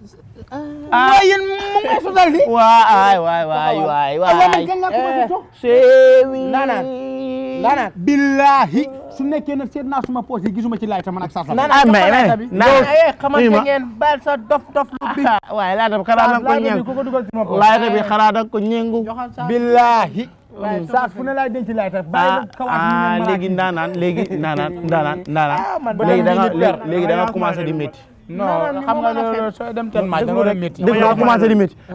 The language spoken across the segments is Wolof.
waaye yéen mu ngi sotal di waay waay waay waay waaye man waay kañ laa commencé toog seewi Ndaanaan. ndaanaan billahi su nekkee ne seet naa suma poos yi gisuma ci laay ta man ak saa ah mais mais yow eh xamante ma. ngeen baal sa dof dof lu bi waaye laata bi xanaa da nga ko ñeengu ku ko dugal suma poos laata bi xanaa da nga ko ñeengu billahi saa fu ne laay denc laay ta bàyyi ah la kawaat ah léegi ndaanaan léegi ndaanaan ndaanaan ndaanaan léegi da nga léegi da nga commencé di métti non xam nga loolu sooy dem ten maaj da nga war a métti dégg nga commencé di métti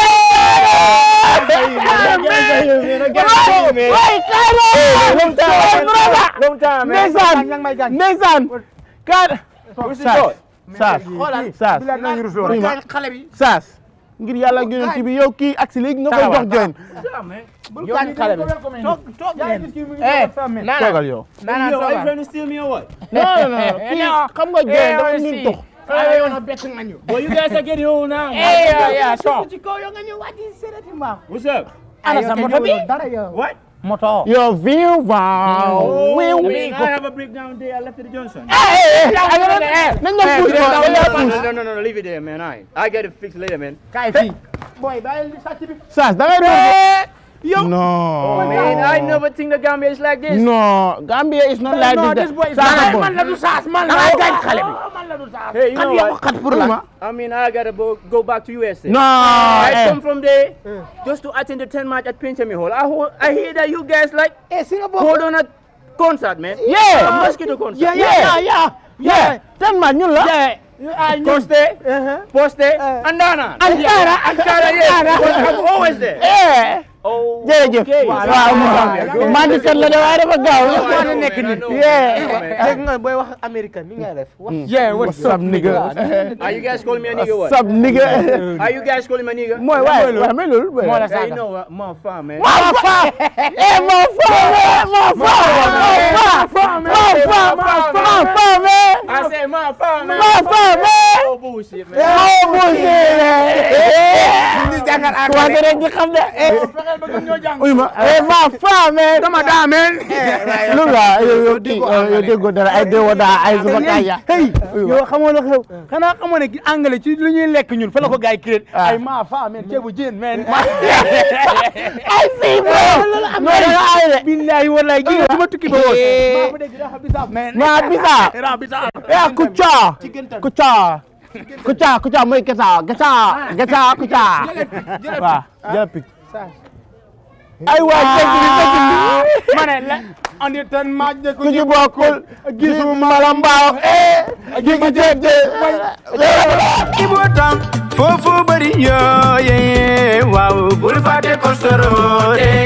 ndeysaan ndeysaan kaat saas saas saas oui ma saas ngir yàlla ak yonent bi yow kii agsi léegi nga koy jox join yow xale bi toog toog leen eh nana toogal yow nana toogal non non non kii xam nga join dafa min tux xale yow na bett nga ñu Well, you guys are getting old now. eh yeah yeah so ci kaw yow nga ñëw wàcc sereti ma What's up? ana sa moto bi dara yow What? moto yow viw waaw wiw I mean, I have a breakdown day. I left at the Johnson. nañ dem puus ko dañ lay puus No, no, no, no, leave it there, man. I, I get it fixed later, man. kaay fii boy bàyyi li sàcc bi saas da ngay doon non Man, I never think the Gambia is like this. non Gambia is not like no this this boy saas a bon man la du saas man la dangay gaañ xale bi man la du saas Hey, you know what? xat pour la I mean, I gotta go, go back to USA. non I eh come from there just to attend the 10 match at Pinchami Hall. I, ho- I hear that you guys like eh si nga bokk hold on a concert, man. Yeah. A mosquito concert. yeah yeah yeah yeah ten man ñun la Coste, Poste, and Dana. Ankara Ankara, yes. I'm always there. eh Oh, jërëjëf okay. waaw mu maa ngi kat la de waaye dafa gaaw I know, nekk man, I ni know, yeah man, I know, man. dégg nga booy wax américain ni ngay def wax yeah what's up nigga Are you guys calling me a nigga or what's what? up nigga Are you guys calling me a nigga? mooy waaye waaye mais loolu moo la Hey, saaga you know what? Motherfucker, man. maa fa eh maa fa maa fa maa fa maa fa maa fa maa fa mais I said motherfucker, man. maa fa mais Oh, bullshit, man. oh bullshit commencé rek di xam de uy ma eh maa fa mais dama daa men lu la yow yow kii yow déggoo dara ay déggoo daa ay suba kaya hey yow xamoo la xew xanaa xamoo ne anglais ci lu ñuy lekk ñun fa la ko gars yi créé ay maa fa men ceebu jën men ay fii bro non danga ay de billahi wallahi gi nga ma tukki ba woon maa fa dégg dafa bisaab men maa bisa era bisaab eh kucha kucha kucha kucha mooy kesa kesa kesa kucha waaw jël pik ay waa fekk li fekk li ma ne la andi tan maaj de ku ci bokkul gisu mala mbaaw eh jigi jeeg Ibo tam foofu bari yoo yee waaw bul fàtte kostoro